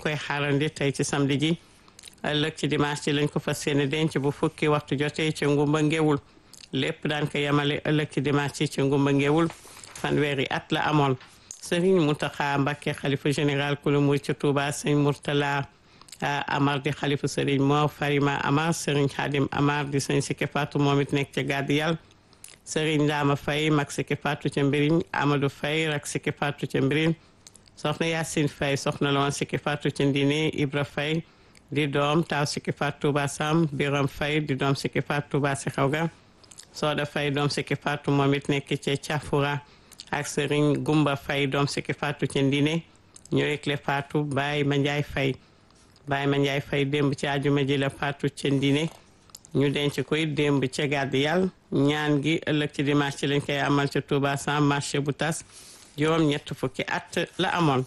koy xaarandi tey ci samedi ji ëllëg ci dimanche ci lañ ko fas yéene denc bu fukki waxtu jotee ci ngumba ngewul lépp daan ko yemale ëllëg ci dimanche ci ci ngumba ngewul fanweeri at la amoon Serigne Mountakha Mbacké xalifa général kulu murid ci Touba sëñ Mourtala Amar di xalifa Serigne Mor Farima Amar Serigne Khadim Amar di sëñ Sike Fatou moom it nekk ca gàddu yàlla Serigne Ndama Faye mag Sike Fatou ca mbiriñ Amadou Faye rak Sike Fatou ca mbiriñ soxna Yacine Faye soxna la woon Sike Fatou ca Ndine Ibra Faye di doom taaw Sike Fatou Touba Sam Biram Faye di doom Sike Fatou Touba si xaw ga Soda Faye doom Sike Fatou moom it nekk ca Cafura ak Serigne Gumba Faye doom Sike Fatou ca Ndine ñoo yëgle Fatou Baye Mandiaye Faye Baye Mandiaye Faye démb ci àjjuma ji la Fatou ca Ndine ñu denc koy démb ca gàdd yàlla ñaan gi ëllëg ci dimanche ci lañ koy amal ca Touba sans marché bu tas juróom ñett fukki at la amoon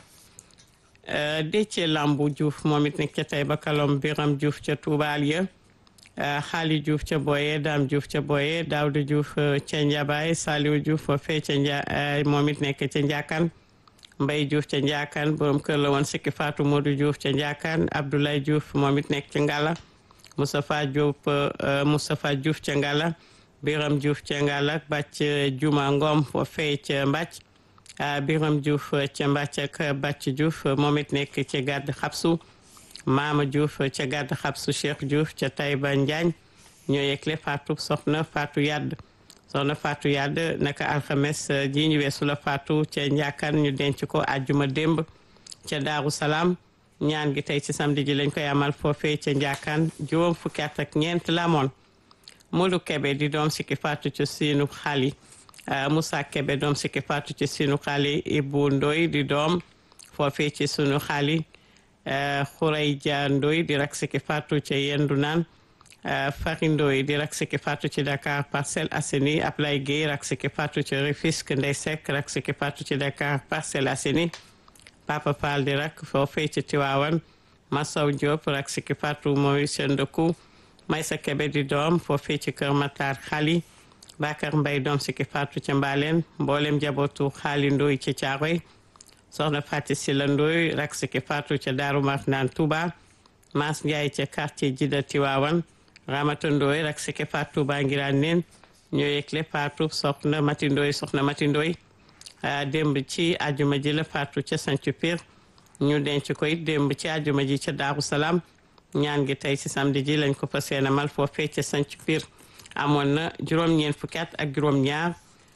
Déthié Lambu Diouf moom it nekk ca tey ba kalom Biram Diouf ca Touba Aliya Xaali Diouf ca Boye Dame Diouf ca Boye Daouda Diouf ca Njabaay Saliou Diouf fee ca Nja moom it nekk ca Njaakan Mbay Diouf ca Njaakan borom kër la woon sikki Fatou Modou Diouf ca Njaakan Abdoulaye Diouf moom it nekk ca Ngala Moustapha Diouf Moustapha Diouf ca Ngala Biram Diouf ca Ngala Bàcc Juma Ngom fo fee ca Mbàcc Biram Diouf ca Mbàcc ak Bàcc Diouf moom it nekk ca gàdd xabsu Maama Diouf ca gàdd xabsu Cheikh Diouf ca Taïba Njaañ ñoo yegle Fatou soxna Fatou Yadd soxna Fatou Yadd naka alxames ji ñu weesu la Fatou ca Njaakan ñu denc ko àjjuma démb ca Daaru Salaam ñaan gi tey ci samedi ji lañ koy amal foofee ca Njaakan juróom fukki at ak ñeent la amoon Modou Kebe di doom sikki Fatou ca siinu xali Moussa Kebe doom sikki Fatou ci sunu xali Ibu Ndoy di doom foofee ci sunu xali Xuray Dia Ndoy di rak sikki Fatou ca yendu naan Fari Ndoy di rak sikki Fatou ci Dakar Parcelles Assainies Ablaye Guèye rak sikki Fatou ci Rufisque Ndey Seck rak sikki Fatou ci Dakar Parcelles Assainies Papa Fall di rak foofee ci Tiwaawan Massaw Diop rak sikki Fatou mooy seen dëkku Maysa Kebe di doom foofee ci Kër Matar xali Bakar Mbay doom sikki Fatou ca Mbaaleen mboolem jabootu xaali Ndoy ci Caaroy soxna Fati Sila Ndoy rak sikki Fatou ca Daaru Marnaan Touba Maas Njaay ca quartier Jida Tiwaawan Ramata Ndoy rak sikki Fatou Touba ngiraan neen ñoo yëgle Fatou soxna Mati Ndoy soxna Mati Ndoy démb ci àjjuma ji la Fatou ca Sancu Pir ñu denc koy démb ci àjjuma ji ca Daaru Salaam ñaan gi tey ci samedi ji lañ ko fas yéene mal foofee ca Sancu Pir amoon na juróom-ñeent fukki at ak juróom-ñaar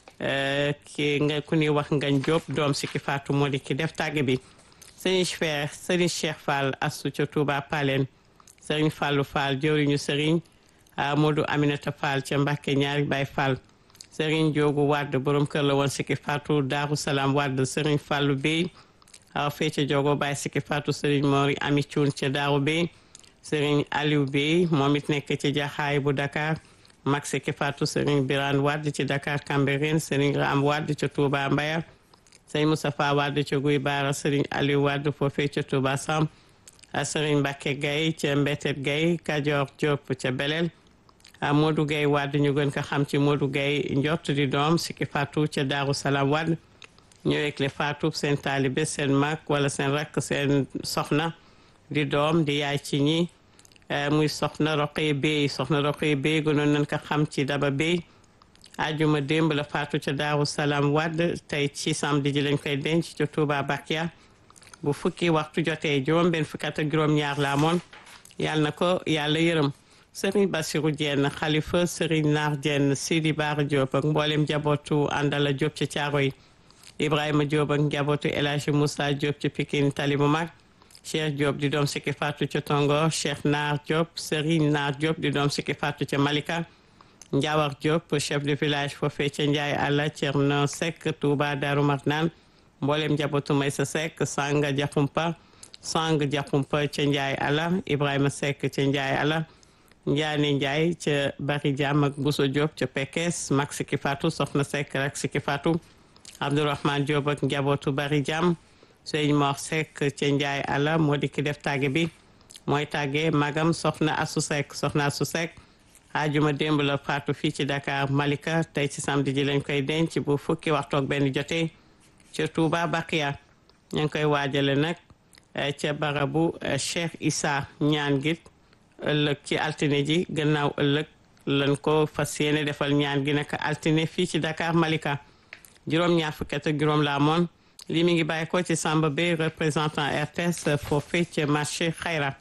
ki nga ku ñuy wax ngañ Jóob doom si ki faatu moo di ki def tàgg bi sëriñ Cheikh sëriñ Cheikh Fall astu ca Touba Palen sëriñ Fallu Fall jëwriñu sëriñ Modou Aminata Fall ca Mbàkke ñaari Baay Fall sëriñ Joogu Wàdd borom kër la woon si ki faatu Daaru Salaam Wàdd sëriñ Fallu Bey aw fee ca Jogo Baay si ki faatu sëriñ Mori Ami Cuun ca Daaru Bey sëriñ Aliou Bey moom it nekk ci jaxaay bu Dakar mag sikki Fatou Serigne Birane Wade ci Dakar Cambérène Serigne Ram Wade ca Touba Mbaya Serigne Moustapha Wade ca Guy Baara Serigne Aliou Wade foofee ca Touba Sam Serigne Mbacke Gaye ca Mbetet Gaye Kajoor Diop ca Belel Modou Gaye Wade ñu gën ko xam ci Modou Gaye njott di doom sikki Fatou ca Daaru Salaam Wade ñëwee le Fatou seen taalibe seen mag wala seen rakk seen soxna di doom di yaay ci ñi muy soxna roqee béy soxna roqee béy gënoon nañ ko xam ci daba béy ajuma démb la faatu ca daaru salaam wadd tey ci samedi ji lañ koy denc ca Touba Bakia bu fukki waxtu jotee juróom benn fukki at ak juróom-ñaar la amoon yàlla na ko yàlla yërëm sëriñ Bassirou Dieng xalifa sëriñ Naar Dieng Sidi Baara Diop ak mboolem njabootu àndala Diop ca Caaroy Ibrahima Diop ak njabootu El Hadji Moussa Diop ca Pikine Tali bu mag Cheikh Diop di doom sikki faatu ca Tongo Cheikh Naar Diop Serigne Naar Diop di doom sikki faatu ca Malika Njawar Diop chef de village foofee ca Ndiaye Alla Thierno Seck Touba Darou Marnane mboolem njabootu Maysa Seck Sanga Diakhoumpa Sang Diakhoumpa ca Ndiaye Alla Ibrahima Seck ca Ndiaye Alla Ndiaane Ndiaye ca Bari Diam ak Bousso Diop ca Pekes mag sikki faatu Soxna Seck rek sikki faatu Abdourahmane Diop ak njabootu Bari Diam sëñ Mor Seck ca Ndiaye Alla moo di ki def tàgge bi mooy tàgge magam soxna Asu Seck soxna Asu Seck ajuma démb la faatu fii ci Dakar Malika tey ci samedi ji lañ koy denc bu fukki waxtu ak benn jotee ca Touba Bakiya ñu ngi koy waajale nag ca barabu Cheikh Issa ñaan gi ëllëg ci altine ji gannaaw ëllëg lan ko fas yéene defal ñaan gi nag altine fii ci Dakar Malika juróom-ñaar fukki at ak juróom la amoon lii mi ngi bàyyi ko ci Samba Bey représentant RTS foofee ca marché Xayra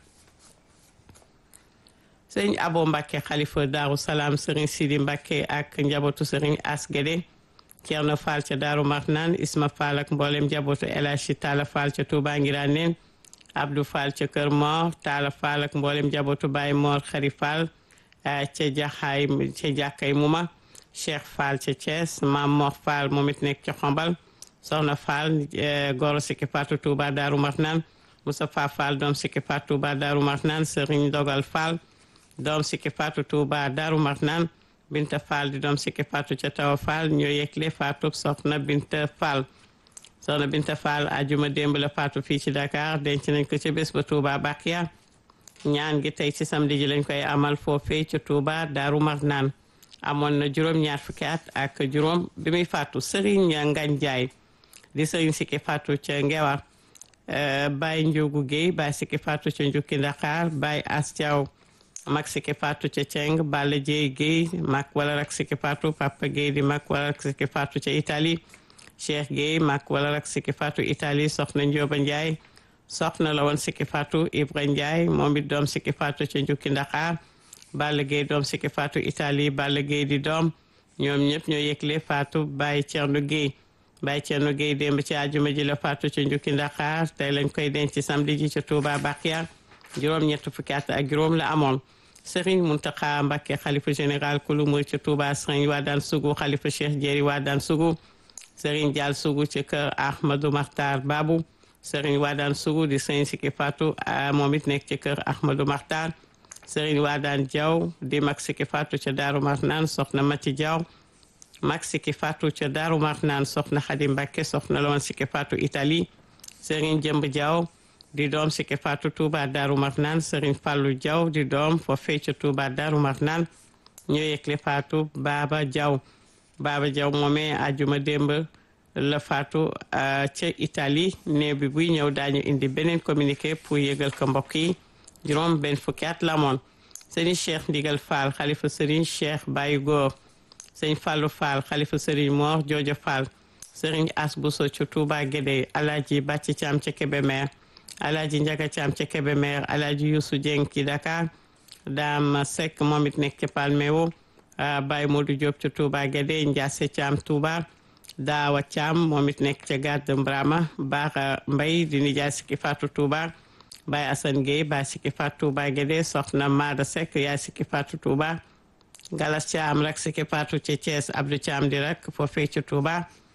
sëriñ Abo Mbacke xalifa Daaru Salaam sëriñ Sidi Mbacke ak njabootu sëriñ As Guédé Thierno Fall ca Daaru Marnaan Isma Fall ak mboolem njabootu El Hadji Talla Fall ca Touba Ngirane Abdou Fall ca Kër Mor Talla Fall ak mboolem njabootu Baye Mor Xari Fall ca jaxaay ca jàkkay Muma Cheikh Fall ca Thiès Mam Mor Fall moom it nekk ca Xombal Soxna Fall goro Siki Fatou Touba Daaru Marnaan Moustapha Fall doom Siki Fatou Touba Daaru Marnaan Serigne Dogal Fall doom Siki Fatou Touba Daaru Marnaan Binta Fall di doom Siki Fatou ca Tawa Fall ñoo yegle Fatou Soxna Binta Fall Soxna Binta Fall ajuma démb la Fatou fii ci Dakar denc nañ ko ca bés ba Touba Bakia ñaan gi tey ci samedi ji lañ koy amal foofee ca Touba Daaru Marnaan amoon na juróom-ñaar fukki at ak juróom bi muy faatu Serigne Ngagne Ndiaye di Serigne Siki Fatou ca Ngewar Baye Ndiogu Guèye Baye Siki Fatou ca Njukki Dakar Baye As Thiaw mag Siki Fatou ca Ceng Balla Dieye Guèye mag wala rak Siki Fatou Papa Guèye di mag wala rak Siki Fatou ca Italie Cheikh Guèye mag wala rak Siki Fatou Italie soxna Ndioba Ndiaye soxna la woon Siki Fatou Ibra Ndiaye moom it doom Siki Fatou ca Njukki Dakar Balla Gueye doom Siki Fatou Italie Balla Gueye di doom ñoom ñëpp ñoo yëgle Fatou Baye Thierno Gueye Baye Thierno Gueye démb ci àjjuma ji la Fatou ca Njukki Dakar tey lañ koy denc samedi ji ca Touba Bakia juróom ñett fukki at ak juróom la amoon Serigne Mountakha Mbacké xalifa général kulu mur ca Touba Serigne Wadane Sougou xalifa Cheikh Jéeri Wadane Sougou Serigne Dial Sougou ci kër Ahmadou Makhtar Babou Serigne Wadane Sougou di Serigne Siki Fatou moom it nekk ci kër Ahmadou Makhtar Serigne Wadane Diaw di mag Siki Fatou ca Daaru Marnaan soxna Mati Diaw mag Siki Fatou ca Daaru Marnaan soxna Khady Mbacké soxna la woon Siki Fatou Italie Serigne Jëmb Diaw di doom Siki Fatou Touba Daaru Marnaan Serigne Fallou Diaw di doom foofee ca Touba Daaru Marnaan ñoo yëgle Fatou Baba Diaw Baba Diaw moomee ajuma démb la Fatou ca Italie néew bi buy ñëw daañu indi beneen communiqué pour yëgal ko mbokk yi juróom benn fukki at la moon Serigne Cheikh Ndigal Fall xalifa Serigne Cheikh Baye Góor Serigne Fallou Fall xalifa Serigne Mor Joojo Fall Serigne As Bousso ca Touba Guédé Alaaji Bàcci Caam ca Kébémer Alaaji Njaga Caam ca Kébémer Alaaji Youssou Dieng ci Dakar Daam Seck moom it nekk ca Palmewo Baye Modou Diop ca Touba Guédé Ndiasse Caam Touba Daawa Caam moom it nekk ca Gàdd Mbrama Baaxa Mbay di nijaay Siki Fatou Touba Baye Assane Gueye Baye Siki Fatou Touba Guédé soxna Maada Seck yaay Siki Fatou Touba Galas Caam rak Siki Fatou ca Thiès Abdou Caam di rak foofee ca Touba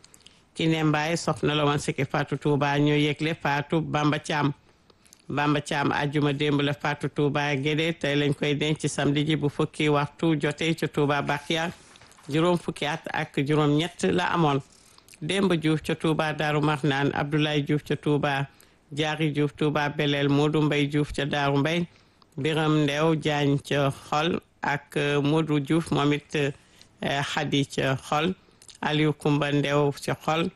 Kiné Mbaye soxna la woon Siki Fatou Touba ñoo yëgle Fatou Bamba Caam Bamba Caam ajjuma démb la Fatou Touba Guédé tey lañ koy denc samedi ji bu fukki waxtu jotee ca Touba Bakia juróom fukki at ak juróom ñett la amoon démb Diouf ca Touba Daaru Marnaan Abdoulaye Diouf ca Touba Jaari Diouf Touba Belel Modou Mbay Diouf ca Daaru Mbay Biram Ndew Jaañ ca xol ak Modou Diouf moom it Xadi ca xol Aliou Kumba Ndew ca xol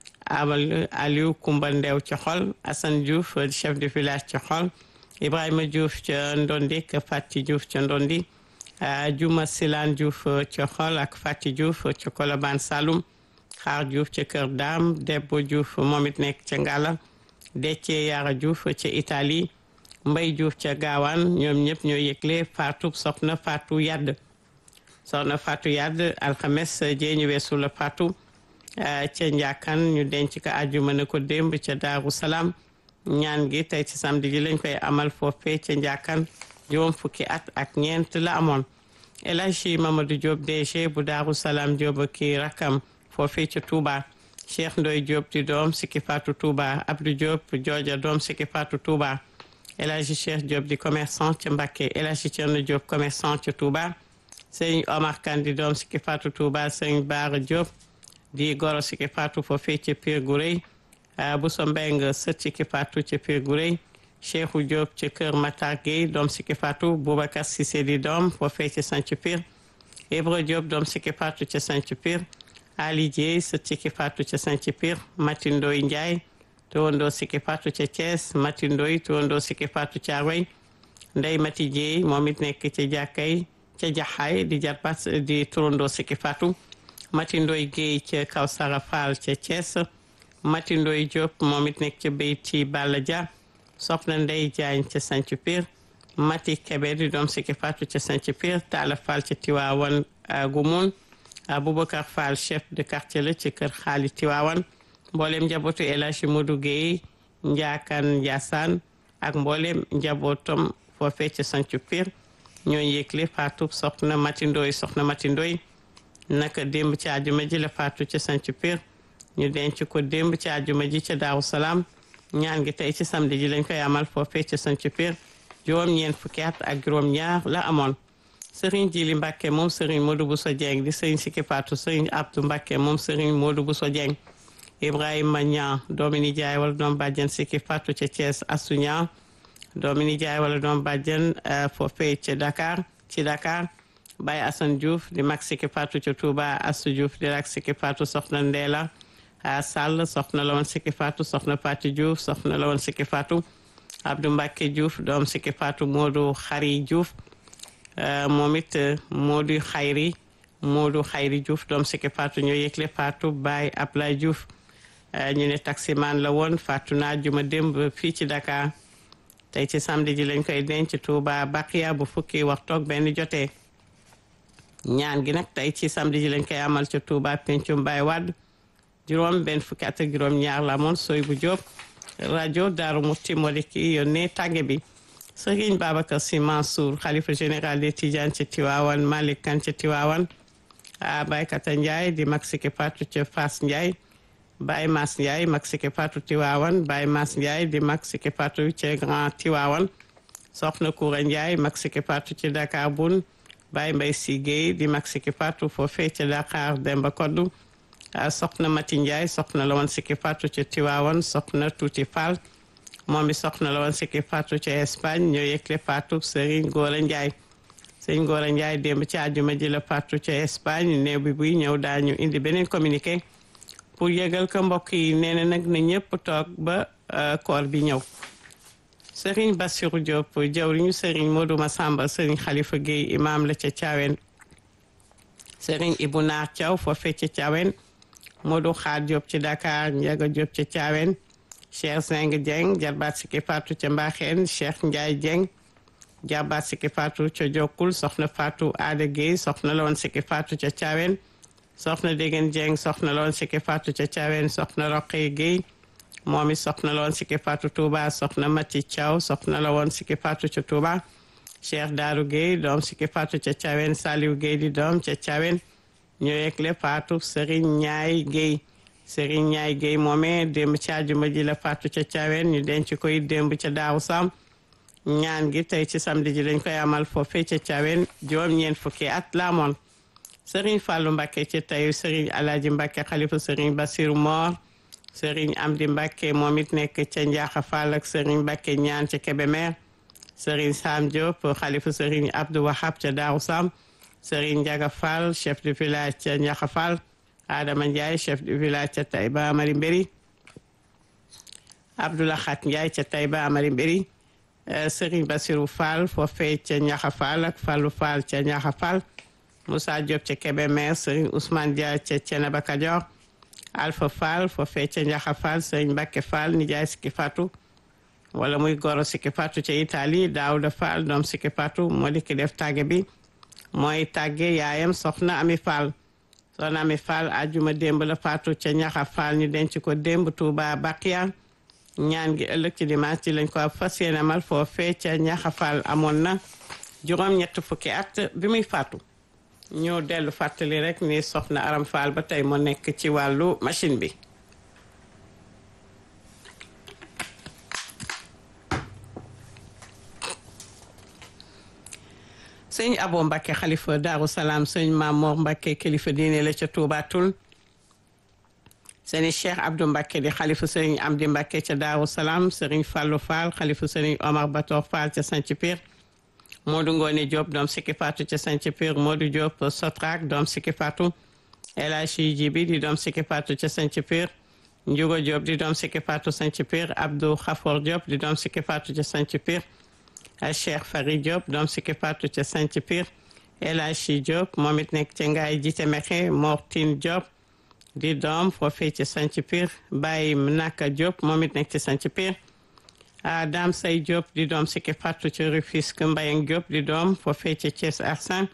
amal Aliou Kumba Ndew ca xol Assane Diouf chef de village ca xol Ibrahima Diouf ca Ndondi ak Fati Diouf ca Ndondi Juma Silaan Diouf ca xol ak Fati Diouf ca Kolobaan Saloum Xaar Diouf ca Kër Daam Debbo Diouf moom it nekk ca Ngala Déthié Yara Diouf ca Italie Mbay Diouf ca Gaawaan ñoom ñëpp ñoo yëgle Fatou soxna Fatou Yadd soxna Fatou Yadd alxames jee ñu weesu la Fatou ca njàkkan ñu denc ko àjjuma ne ko démb ca Daaru Salaam ñaan gi tey ci samedi ji lañ koy amal foofee ca njàkkan juróom fukki at ak ñeent la amoon El Hadji Mamadou Diop DG bu Daaru Salaam Diop ki rakam foofee ca Touba Cheikh Ndoy Diop di doom Siki Fatou Touba Abdou Diop jooja doom Siki Fatou Touba El Hadji Cheikh Diop di commerçant ca Mbacké El Hadji Thierno Diop commerçant ca Touba Sëñ Omar Kane di doom Siki Fatou Touba Sëñ Baara Diop di goro Siki Fatou foofee ca Pire Gurey Bousso Mbeng sët Siki Fatou ca Pire Gurey Cheikhou Diop ca Kër Matar Gueye doom Siki Fatou Boubacar Cissé di doom foofee ca Sanc Pire Ibra Diop doom Siki Fatou ca Sanc Pire Ali Dieye sët Siki Fatou ca Sanc Pire Mati Ndoy Ndiaye turandoo Sikki Fatou ca Thiès Mati Ndoy turandoo Sikki Fatou Thiaroye Ndey Mati Dieye moom it nekk ca jàkkay ca jaxaay di jarbat di turandoo Sikki Fatou Mati Ndoy Guèye ca Kawsara Fall ca Thiès Mati Ndoy Diop moom it nekk ca Beyti Balla Dia soxna Ndey Jaañ ca Sanc Pire Mati Kebe di doom Sikki Fatou ca Sanc Pire Talla Fall ca Tiwaawan Gumun Aboubacar Fall chef de quartier la ci kër xaali Tiwaawan mboolem njabootu El Hadji Modou Guèye Njaakan Ndiassane ak mboolem njabootam foofee ca Sanc Pire ñoo yëgle Fatou soxna Mati Ndoy soxna Mati Ndoy naka démb ci àjjuma ji la Fatou ca Sanc Pire ñu denc ko démb ci àjjuma ji ca Daaru Salaam ñaan gi tey ci samedi ji lañ koy amal foofee ca Sanc Pire juróom ñeent fukki at ak juróom ñaar la amoon Serigne Jili Mbacke moom Serigne Modou Bousso Dieng di Serigne Sikki Fatou Serigne Abdou Mbacke moom Serigne Modou Bousso Dieng Ibrahima Niang doomi nijaay wala doom bàjjen Sikki Fatou ca Thiès Assou Niang doomi nijaay wala doom bàjjen foofee ca Dakar ci Dakar Baye Assane Diouf di mag Sikki Fatou ca Touba Assou Diouf di rak Sikki Fatou soxna Ndéla Sall soxna la woon Sikki Fatou soxna Pati Diouf soxna la woon Sikki Fatou Abdou Mbacke Diouf doom Sikki Fatou Modou Xari Diouf moom it Modou Xayri Modou Xayri Diouf doom Sikki Fatou ñoo yëgle Fatou Baye Ablaye Diouf ñu ne taximan la woon Fatou naa juma démb fii ci Dakar tey ci samedi ji lañ koy denc Touba Baqiya bu fukki waxtoog benn jotee ñaan gi nag tey ci samedi ji lañ koy amal ca Touba Pencum Baye Wade juróom benn fukki at ak juróom ñaar la moon soy bu Jóob rajo Daaru Muti moo di ki yónnee tàgge bi Sëriñ Babacar Sy Mansour xalifa général des Tidianes ca Tiwaawan Malick Kan ca Tiwaawan a Baykata Ndiaye di mag Sikki Fatou ca Fass Ndiaye Baye Mass Ndiaye mag Sikki Fatou Tiwaawan Baye Mass Ndiaye di mag Sikki Fatou ca Grand Tiwaawan Soxna Koura Ndiaye mag Sikki Fatou ci Dakar Bun Baye Mbaye Sy Guèye di mag Sikki Fatou foofee ca Dakar Demba Koddu soxna Mati Ndiaye soxna la woon Sikki Fatou ca Tiwaawan soxna Tuuti Fall moom i soxna la woon Sikki Fatou ca Espagne ñoo yëgle Fatou Serigne Gora Ndiaye Serigne Gora Ndiaye démb ci àjjuma ji la Fatou ca Espagne néew bi buy ñëw daañu indi beneen communiqué pour yëgal ko mbokk yi nee na nag na ñëpp toog ba koor bi ñëw Serigne Bassirou Diop jawriñu Serigne Modou Massamba Serigne Khalifa Gueye imam la ca Thiawén Serigne Ibou Naar Thiaw foofee ca Thiawén Modou Xaar Diop ci Dakar Ndiaga Diop ca Thiawén Cheikh Zeng Dieng jarbaat Sikki Fatou ca Mbaxeen Cheikh Ndiaye Dieng jarbaat Sikki Fatou ca Jokkul soxna Fatou Ada Gueye soxna la woon Sikki Fatou ca Thiawén soxna Degen Dieng soxna la woon Sikki Fatou ca Thiawén soxna Roqe Gueye moom it soxna la woon Sikki Fatou Touba soxna Mati Thiaw soxna la woon Sikki Fatou ca Touba Cheikh Darou Gueye doom Sikki Fatou ca Thiawén Saliou Gueye di doom ca Thiawén ñoo yegle Fatou Serigne Ñaay Gueye Serigne Ñaay Gueye moomee démb ci àjjuma ji la Fatou ca Thiawén ñu denc koy démb ca Daaru Sam ñaan gi tey ci samedi ji lañ koy amal foofee ca Thiawén juróom ñeent fukki at la amoon Serigne Fallou Mbacké ca tayu Serigne Alaaji Mbacké xalifa Serigne Bassirou Mor Serigne Amdi Mbacké moom it nekk ca Njaaxa Fall ak Serigne Mbacké ñaan ca Kébémer Serigne Sam Diop xalifa Serigne Abdou Wahab ca Daaru Sam Serigne Ndiaga Fall chef de village ca Ndiaxa Fall Adama Ndiaye chef de village ca Taïba Amari Mbéri Abdoulaye Khat Ndiaye ca Taïba Amari Mbéri Serigne Bassirou Fall foofee ca Ndiaxa Fall ak Fallou Fall ca Ndiaxa Fall Moussa Diop ca Kébémer Serigne Ousmane Dia ca Thiénaba Kajoor Alpha Fall foofee ca Ndiaxa Fall Serigne Mbacké Fall nijaay Sikki Fatou wala muy goro Sikki Fatou ca Italie Daouda Fall doom Sikki Fatou moo di ki def tàgge bi mooy tàgge yaayam soxna Ami Fall soxna Ami Fall ajuma démb la Fatou ca Ñaxa Fall ñu denc ko démb Touba Baqiya ñaan gi ëllëg ci dimanche ci lañ ko fas yéene amal foofee ca Ñaxa Fall amoon na juróom ñett fukki at bi muy faatu ñu dellu fàttali rek ni soxna Aram Fall ba tey moo nekk ci wàllu machine bi sëñ Abo Mbacke xalifa Daaru Salaam sëñ Mamor Mbacke kilifa diine la ca Touba Toul sëñ Cheikh Abdou Mbacke di xalifa sëñ Amdi Mbacke ca Daaru Salaam sëriñ Fallou Fall xalifa sëñ Omar Bator Fall ca Sanc Pire Modou Ngone Diop doom Sikki Fatou ca Sanc Pire Modou Diop Sotrak doom Sikki Fatou El Hadji Jibi di doom Sikki Fatou ca Sanc Pire Njugo Diop di doom sikki faatu sanc Pire Abdou Khafor Diop di doom sikki faatu ca sanc Pire Cheikh Fari Diop doom sikki faatu ca sanc Pire El Hadji Diop moom it nekk ca ngaay jite mexe Mortine Diop di doom foofee ci sanc Pire Baye Naka Diop moom it nekk ci sanc Pire Dame Say Diop di doom sikki faatu ci Rufisque Mbayang Diop di doom foofee ci Thiès Arsan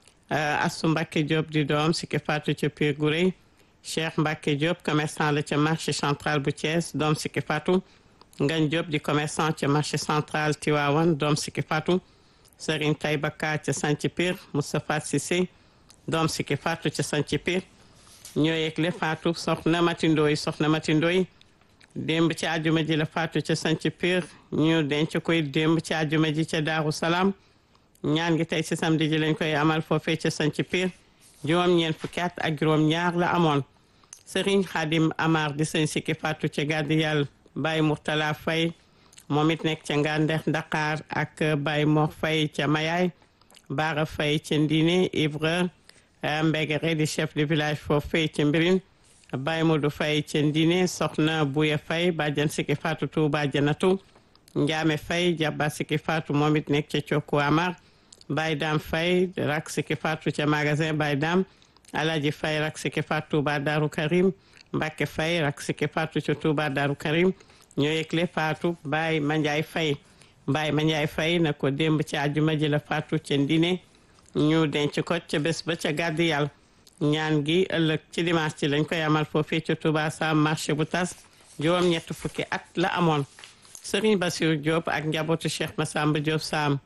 Assou Mbacke Diop di doom sikki faatu ci Pire Gurey Cheikh Mbacke Diop commerçant la ca marché central bu Thiès doom sikki faatu Ngagne Diop di commerçant ca marché central Tivaouane doom sikki faatu Serigne Taïba Ka ca sanc Pire Moustapha Cissé doom sikki faatu ca sanc Pire ñoo yegle faatu soxna Matindooy soxna Matindooy démb ci àjjuma ji la faatu ca sanc Pire ñu denc koy démb ci àjjuma ji ca Daaru Salaam ñaan gi tey ci samedi ji lañ koy amal foofee ca sanc Pire juróom-ñeent fukki at ak juróom-ñaar la amoon Serigne Khadim Amar di sëñ sikki faatu ca gàddi yàlla Baye Mourtala Faye moom it nekk ca Ngandex Dakar ak Baye Mor Faye ca Mayaay Baara Faye ca Ndine Ibra Mbegere di chef de village foofee ca Mbirin Baye Modou Faye ca Ndine Soxna Bouya Faye bàjjan sikki faatu Touba Janatu Njaame Faye jabba sikki faatu moom it nekk ca Cokku Amar Baye Dam Faye rak sikki faatu ca magasin Baye Dam Alaji Faye rak sikki faatu Touba Daru Karim Mbacke Faye rak sikki faatu ca Touba Daru Karim ñoo yëgle faatu Baye Mandiaye Faye Baye Mandiaye Faye na ko démb ci àjjuma ji la faatu ca Ndine ñu denc ko ca bés ba ca gàddi yàlla ñaan gi ëllëg ci dimanche ci lañ koy amal foofii ca Touba Sam marché bu tas juróom-ñett fukki at la amoon Serigne Bassirou Diop ak njabootu Cheikh Massamba Diop Sam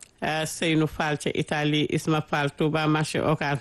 Seynou Fall ca Italie Isma Fall Touba marché Ocar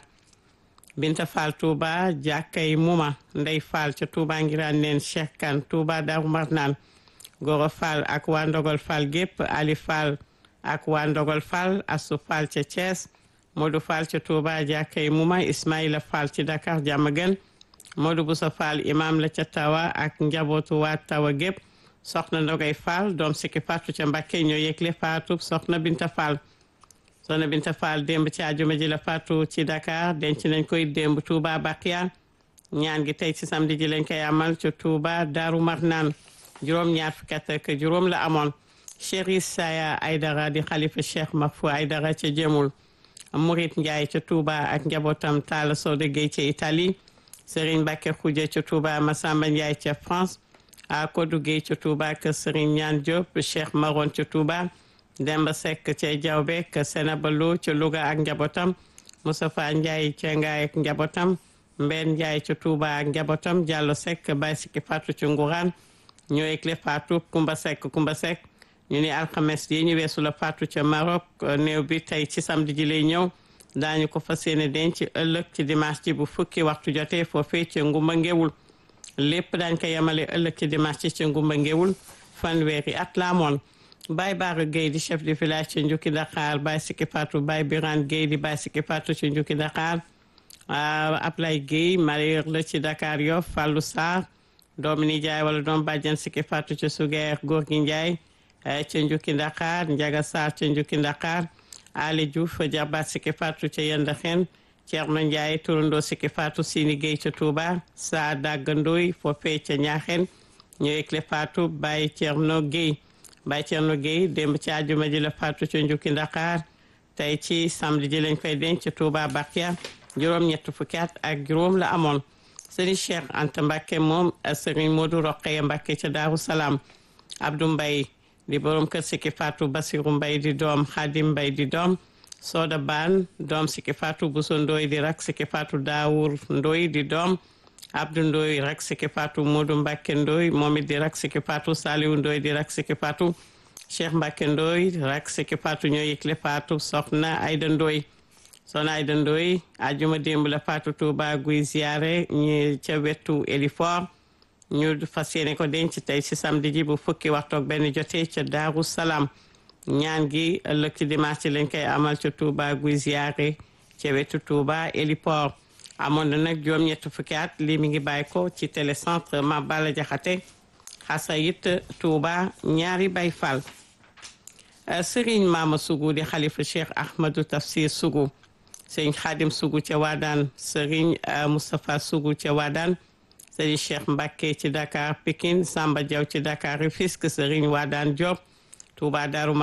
Binta Fall Touba jàkkay Muma Ndey Fall ca Touba ngiraan neen Cheikh Kan Touba Darou Marnaan Goro Fall ak waa Ndogol Fall gépp Ali Fall ak waa Ndogol Fall Assou Fall ca Thiès Modou Fall ca Touba jàkkay Muma Ismaïla Fall ci Dakar Diamaguène Modou Boussa Fall imam la ca Tawa ak njabootu waa Tawa gépp soxna Ndogay Fall doom sikki faatu ca Mbakke ñoo yëgle faatu soxna Binta Fall soxna Binta Fall démb ci àjjuma ji la faatu ci Dakar denc nañ koy démb Touba Bakia ñaan gi tey ci samedi ji lañ koy amal ca Touba Daaru Marnaan juróom-ñaar fukki at ak juróom la amoon Cheikh Saya Aydara di xalifa Cheikh Mafou Aydara ca Jëmul Murit Ndiaye ca Touba ak njabootam Talla Sode Gueye ca Italie Serigne Bakke Khoudia ca Touba Massamba Ndiaye ca France a Kodou Gueye ca Touba ak Serigne Ñaan Diop Cheikh Maron ca Touba Demba Seck ca Diawbe ak Senaba Lo ca Louga ak njabootam Moustapha Ndiaye ca Ngaye ak njabootam Mbène Ndiaye ca Touba ak njabootam Diallo Seck Baye Sikki Fatou ca Ngourane ñoo yëgle Fatou Kumba Seck Kumba Seck ñu ni alxames yi ñu weesu la Fatou ca Maroc néew bi tey ci samedi ji lay ñëw daañu ko fas yéene denc ëllëg ci dimanche ji bu fukki waxtu jotee foofee ca Ngumba Ngewul lépp daañ ko yemale ëllëg ci dimanche ci ca Ngumba Ngewul fanweeri at la amoon Baye Baara Gueye di chef de village ca Njukki Dakar Baye Sikki Fatou Baye Birane Gueye di Baye Sikki Fatou ca Njukki Dakar Ablaye Gueye mareyeur la ci Dakar Yoff Fallou Sarr doomu nijaay wala doom bàjjan Sikki Fatou ca Sugeer góor gi Njaay ca Njukki Dakar Njaga Sarr ca Njukki Dakar Ali Diouf jarbaat Sikki Fatou ca Yendaxen Ceerno Njaay turandoo Sikki Fatou Sini Gueye ca Touba saa dàggandoy foofee ca Ñaaxen ñoo yëgle Fatou Baye Ceerno Gueye Baye Ceerno Gueye démb ci àjjuma ji la Fatou ca Njukki Dakar tey ci samedi ji lañ koy denc ca Touba Bakia juróom-ñett fukki at ak juróom la amoon Serigne Cheikh Anta Mbacke moom Serigne Modou Rokhaya Mbacke ca Daaru Salaam Abdou Mbaye di borom kër Sikki Fatou Basiru Mbay di doom Xadim Mbay di doom Soda Ban doom Sikki Fatou Bousso Ndoy di rak Sikki Fatou Daawur Ndoy di doom Abdou Ndoy rak Sikki Fatou Modou Mbacke Ndoy moom it di rak Sikki Fatou Saliou Ndoy di rak Sikki Fatou Cheikh Mbacke Ndoy rak Sikki Fatou ñoo yëgle Fatou soxna Ayda Ndoy soxna Ayda Ndoy ajuma démb la Fatou Touba guy ziyaare ñi ca wetu Elifor ñu fas yéene ko denc tey ci samedi ji bu fukki waxtu ak benn jotee ca Daaru Salaam ñaan gi ëllëg ci dimanche ci lañ koy amal ca Touba guy ziyaare ca wetu Touba Héliport amoon na nag juróom-ñett fukki at lii mi ngi bàyyi ko ci télécentre Mame Balla Diakhaté xasayit Touba ñaari Baay Fall Serigne Mama Sougou di xalifa Cheikh Ahmadou Tafsir Sougou Serigne Khadim Sougou ca Waadaan Serigne Moustapha Sougou ca Waadaan Serigne Cheikh Mbacké ci Dakar Pikine Samba Diaw ci Dakar Rufisque Serigne Wadane Diop Touba Darou